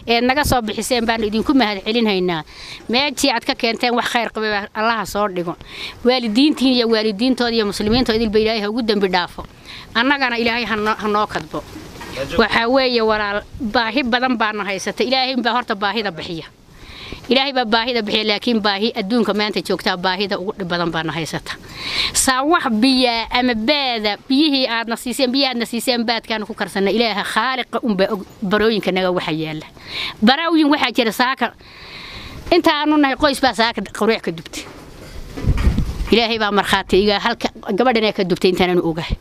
eed naga soo bixiseen baanu idinku mahad celinhaynaa meejii aad ka keenteen wax khayr qabay allaha soo dhigo waalidiintiin iyo waalidiintooda iyo muslimiintooda idilba ilaahay ha ugu dembi dhaafo annagana ilaahay ha noo kadbo waxaa weeye walaal baahi badan baana haysata ilaahay baa horta baahida bixiya ilaahay baa baahida bixiya laakiin baahi adduunka maanta joogtaa baahida ugu dhib badan baana haysata saa wax biyaa ama baada biyihii aadna siiseen biyaha aadna siiseen baadkaanu ku karsana ilaaha khaaliqa unbaa og barooyinka naga waxa yaala baraawiyin waxaa jira saaka inta aanu nahay qoys baa saaka qaruuc ka dubtay ilaahay baa markhaati iga halka gabadhan ka dubtay intaananu ogahay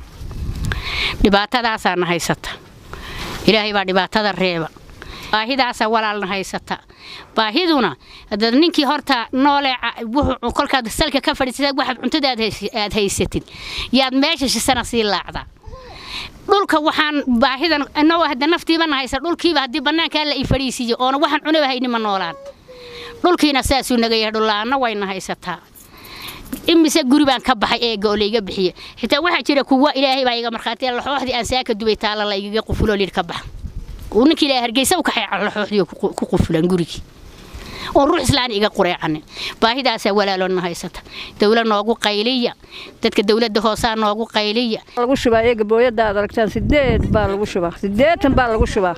dhibaatadaasaana haysata ilaahay baa dhibaatada reeba baahidaasa walaalna haysata baahiduna dad ninkii horta noole wuxuu kolkaad salka ka fadhiisatad waxaad cuntada aad haysatid yaad meesha shisana sii laacdaa dhulka waxaan baahidan inagoo hadda naftiibana haysa dhulkiiba haddii bannaankaa la i fadhiisiiyo oona waxaan cunaba hayni ma noolaan dhulkiina saasuu naga yahay dhullaana wayna haysataa imise guri baan ka baxay eega oo layga bixiye xitaa waxaa jira kuwa ilaahay baa iga markhaatiya laxooxdii aan saaka dubay taalla la igaga qufuloo lidh ka baxa uu ninkii ilaahay hargeysa u kaxay laxooxdii ku qufulan gurigii oon ruux islaan iga qureecanin baahidaasaa walaaloona haysata dawla noogu qayliya dadka dawladda hoosaa noogu qayliya lagu shubaa eega booyadda aad aragtaan sideed baa lagu shubaa sideetan baa lagu shubaa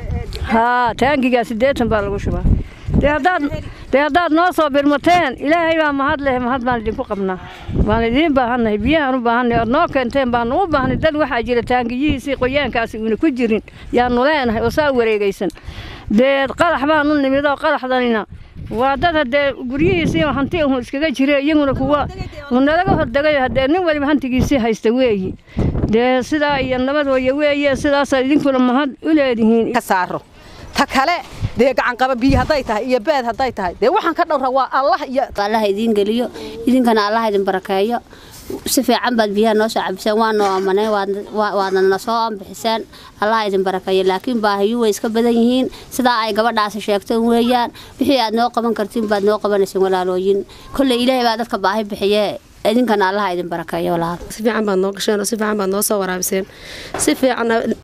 haa taangigaa sideetan baa lagu shubaa dee haddaad dee haddaad noo soo birmateen ilaahay baa mahad leh mahad baan idinku qabnaa waan idiin baahannahay biyahaan u baahannahay ood noo keenteen baanu u baahnay dad waxaa jira taangiyihiisii qoyaankaasi uuna ku jirin yaanu leenahay oo saa wareegaysan dee qalax baanu nimid oo qalaxdanina waa dad haddee guryihiisii hanti uhu iskaga jire iyaguna kuwa nalaga hordegayo haddee nin waliba hantigiisii haysta weeyi dee sidaa iyo nabadooya weeye sidaasaa idinkuna mahad u leedihiin ka saaro ta kale dee gacanqaba biyo hadday tahay iyo beed hadday tahay dee waxaan ka dhowra waa allah iyo allaha idiin geliyo idinkana allaha idin barakeeyo si fiican baad biyaha noo soo cabiseen waa noo amaneen waadna na soo ambixiseen allaha idin barakeeyo laakiin baahiyu way iska badan yihiin sidaa ay gabadhaasi sheegteen weeyaan wixii aad noo qaban kartiin baad noo qabanaysin walaalooyin kolley ilaahay baa dadka baahi bixiye idinkana allaha idin barakeeyo walaal si fiican baad noo gasheen oo si fiican baad noo soo waraabiseen si fiican